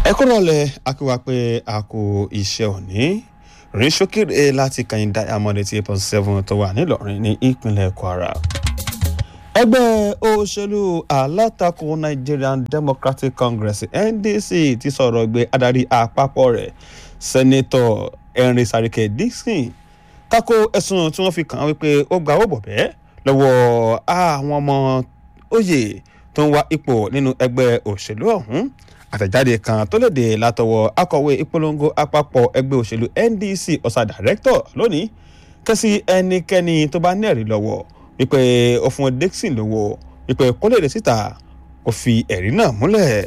ẹ kúrò lẹ akíwá pé a kò iṣẹ́ òní rìn ṣókèrè láti kàyìn diamond eighty eight point seven tó wà nílọrin ní ìpínlẹ̀ kwara. ẹgbẹ́ òṣèlú alátakò nigerian democratic congress ndc ti sọ̀rọ̀ gbé adarí àpapọ̀ rẹ̀ sẹ́nẹ́tọ̀ henry sarike dixon tako ẹ̀sùn tí wọ́n fi kàn án wípé ó gba owó bọ̀bẹ́ lọ́wọ́ àwọn ọmọ oyè tó ń wá ipò nínú ẹgbẹ́ òṣèlú ọ̀hún àtẹ̀jáde kan tó léde látọwọ́ akọ̀wé ìpolongo àpapọ̀ ẹgbẹ́ òṣèlú ndc ọ̀sà dàrẹ́kítọ̀ lónìí kẹ́sí ẹnikẹ́ni tó bá ní ẹ̀rí lọ́wọ́ wípé ó fún dixon lówó wípé kó lè dé síta kó fi ẹ̀rí náà múlẹ̀.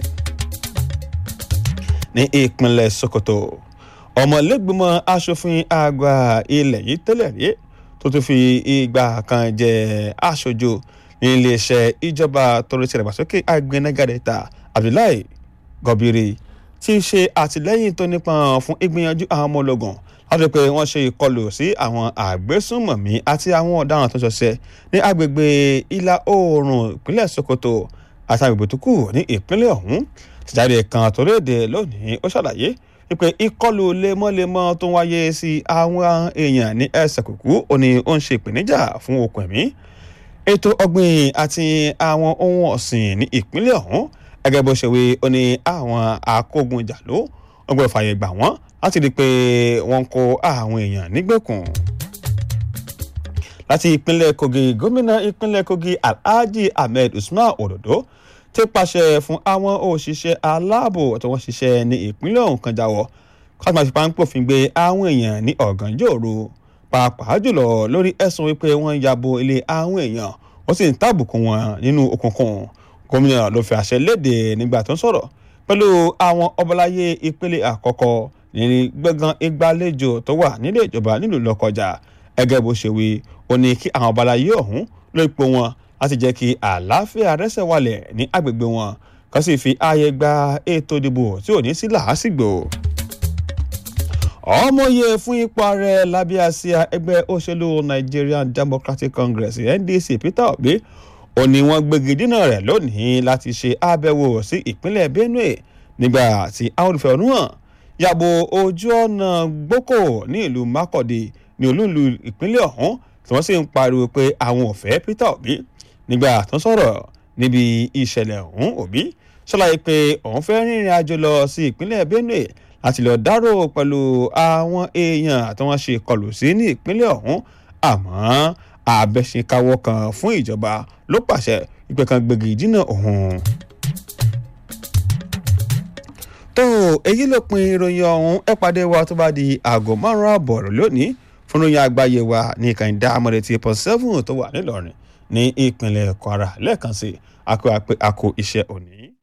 ní ìpínlẹ̀ sokoto ọmọlẹ́gbẹ̀mọ asòfin àgbà ilẹ̀ yìí tẹ́lẹ̀ rí tó tún fi ìgbà kan jẹ aṣojú ní iléeṣẹ́ ìjọba tó rí ti ìdàgbàsókè àgbẹ̀nẹ́gàdẹ́ta abdullahi gọbìrì tí í ṣe àtìlẹ́yìn tó nípọn fún ìgbìyànjú àwọn ọmọ ológun láti pé wọ́n ṣe ìkọlù sí àwọn àgbésùnmọ̀mí àti àwọn ọ̀daràn tó ṣọṣẹ́ ní agbègbè ìlà oòrùn ìpínlẹ̀ sokoto àti agbègbè tó kù ní ìpínlẹ̀ ọ̀hún tìjáde kan tó léde lónìí ó ṣàlàyé wípé ìkọlù lemọ́lemọ́ tó ń wáyé sí àwọn èèyàn ní ẹsẹ̀ kùkú ó ní ó ń ṣe ìpèníjà fún okùn ẹ̀mí ètò ọ̀gbìn àti àwọn ohun ọ̀sìn ní ìpínlẹ̀ ọ̀hún gẹ́gẹ́ bó ṣe wí ó ní àwọn akógunjàló wọ́n gbọ́dọ̀ fààyè gbà wọ́n láti rí i pé wọ́n kó àwọn èèyàn nígbèkùn. láti ìpínlẹ̀ kogi gómìnà ìpínlẹ̀ kogi alhaji ahmed usman ododo ti pàṣẹ fún àwọn òṣìṣẹ́ aláàbò tí wọ́n ṣiṣẹ́ ní ìpínlẹ̀ ọ̀hún kan jáwọ́ káàtó máa fi páńpòfin gbé àwọn èèyàn ní ọ̀gànjọ́ òru pàápàá jùlọ lórí ẹ̀sùn wípé wọ́n ń yabo ilé àwọn èèyàn wọ́n sì ń tàbùkù wọn nínú òkùnkùn gómìnà ló fi àṣẹ léde nígbà tó ń sọ̀rọ̀ pẹ̀lú àwọn ọbaláyé ìpele àkọ́kọ́ ní gbọ̀ngàn ìgbàlejò tó wà nílé ìjọba nílùú lọ́kọjà ẹgẹ́ bó ṣe wí ó ní kí àwọn ọbaláyé ọ̀hún ló ipò wọn láti jẹ́ kí àlàáfíà rẹ́sẹ̀ wálẹ̀ ní agbègbè wọn kan sì fi ààyè gba ètò ìdìbò tí ò ní sí làásìgbò ọmọye fún ipò ààrẹ lábẹ́ àsíá ẹgbẹ́ òṣèlú nigerian democratic congress ndc peter obi ó ní wọ́n gbégi dínà rẹ̀ lónìí láti ṣe àbẹ̀wò sí ìpínlẹ̀ benue nígbà tí àwọn olùfẹ̀hónú hàn yàbò ojú ọ̀nà gboko ní ìlú makurdi ní olúùlú ìpínlẹ̀ ọ̀hún tí wọ́n sì ń pariwo pé àwọn ò fẹ́ peter obi nígbà tó ń sọ̀rọ̀ níbi ìṣẹ̀lẹ̀ ọ̀hún obi ṣàlàyé pé òun fẹ́ rìnrìn àjò lọ sí ìpínlẹ̀ benue láti lọ dárò pẹ̀lú àwọn èèyàn tí wọ́n ṣe kọlù sí ní ìpínlẹ̀ ọ̀hún àmọ́ àbẹ̀ṣekáwọ́ kan fún ìjọba ló pàṣẹ ìpè kan gbégi dínà òun. tó èyí ló pin ìròyìn ọ̀hún ẹ pàdé wa tó bá di aago márùn-ún àbọ̀ lónìí fún ìròyìn àgbáyé wa ní ìkànnì amọ̀dé tí pọ̀ seven tó wà nílọrin ní ìpínlẹ̀ kwara lẹ́ẹ̀kan sí àkó iṣẹ́ òní.